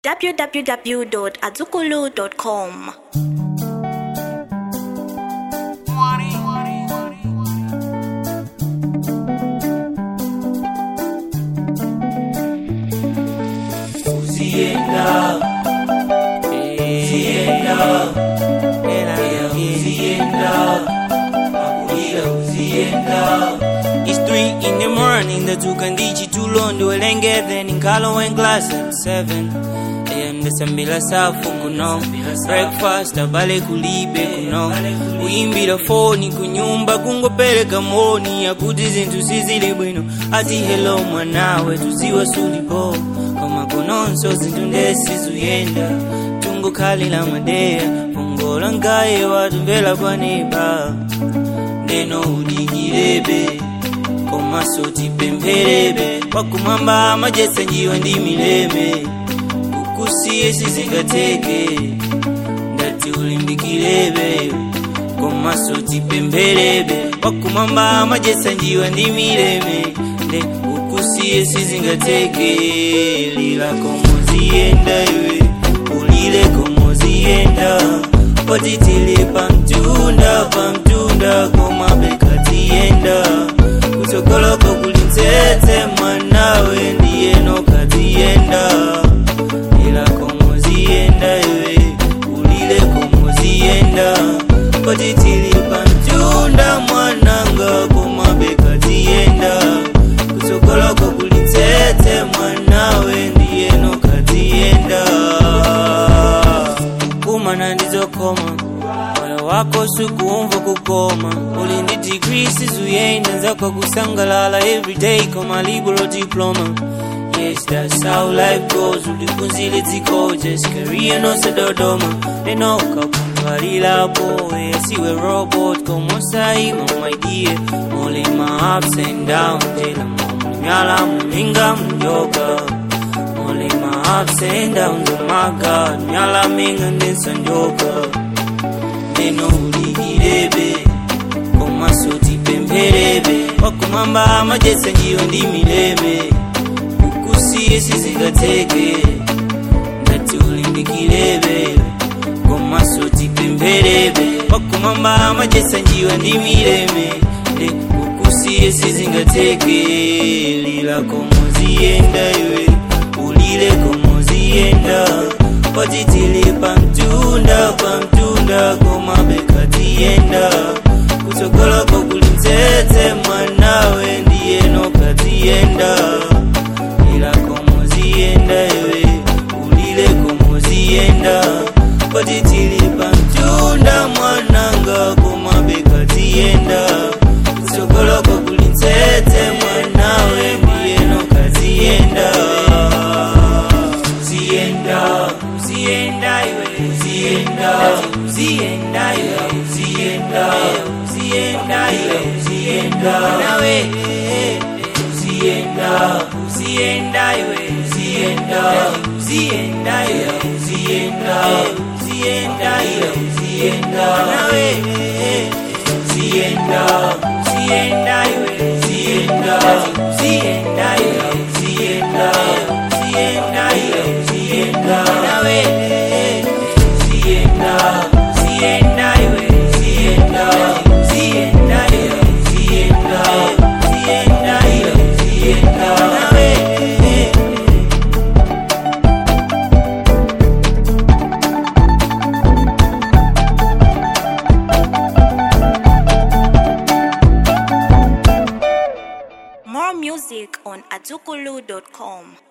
www.azukulu.com. Uzienda, uzienda, uzienda, makulira uzienda. It's three in the morning, ndatuka ndichi tulo ndiwelengeze ninkalo glass at seven am ndasambila safu kuno breakfast abale kulibe kuno kuyimbira foni kunyumba kungopereka moni akuti zinthu sizili bwino ati hello mwanawe tuziwa sulipo koma kononso zinthu ndesizuyenda tungokhalira madeya pongola ngaye watumvera kwaneba ndeno udikirebe komaso tipempherebe pakumwamba amajesa njiwa ndi mileme kukusiye sizingateke ndati ulimbikirebe komaso tipempherebe pakumwamba amajesa njiwa ndi mileme nde kukusiye sizingateke lila komoziyenda iwe ulile komoziyenda potitili pamtunda pamtunda komabekatiyenda kutsogoloko kulintsetse mwanawe ndiyeno katiyenda ila komoziyenda iwe ulile komoziyenda potitili pamtunda mwananga komabekatiyenda kutsogoloko kulintsetse mwanawe ndiyeno katiyenda kumana ndizokoma moyo wako sukuumva kukoma uli ndi degree sizuyenda nzakwa kusangalala everyday koma liberal diploma Yes, that's how life goes. Ulikunzile dziko, just career no sedodoma. Neno kakundwalilapo, siwe robot, como saima, my dear. Only my ups and downs, jela mnyala mlinga mjoga. Only my ups and downs, oh my God. Nyala minga ndisanjoka. Neno uligirebe, koma soti pempherebe. Wakumamba amajesa njiyo ndi mileme. Kukusiye sizingateke. Ndati ulimbikirebe. Koma soti pempherebe. Wakumamba amajesa njiwa ndi mileme. Nde kukusiye sizingateke. Lila komoziyenda iwe. Ulile komoziyenda. Potitili pamtunda pamtunda komabekatiyenda kutsogoloko kulintsetse mwanawe ndiyeno katiyenda ila komoziyenda iwe ulile komoziyenda potitili pamtunda mwananga komabekatiyenda kutsogoloko kulintsetse mwanawe ndiyeno katiyenda uzienda uzienda iwe uzienda uzienda iwe uzienda uzienda iwe uzienda nawe uzienda uzienda iwe uzienda uzienda iwe uzienda uzienda iwe uzienda nawe uzienda uzienda iwe uzienda uzienda iwe uzienda uzienda iwe uzienda nawe uzienda uzienda iwe uzienda uzienda iwe uzienda uzienda iwe uzienda nawe More music on azukulu.com.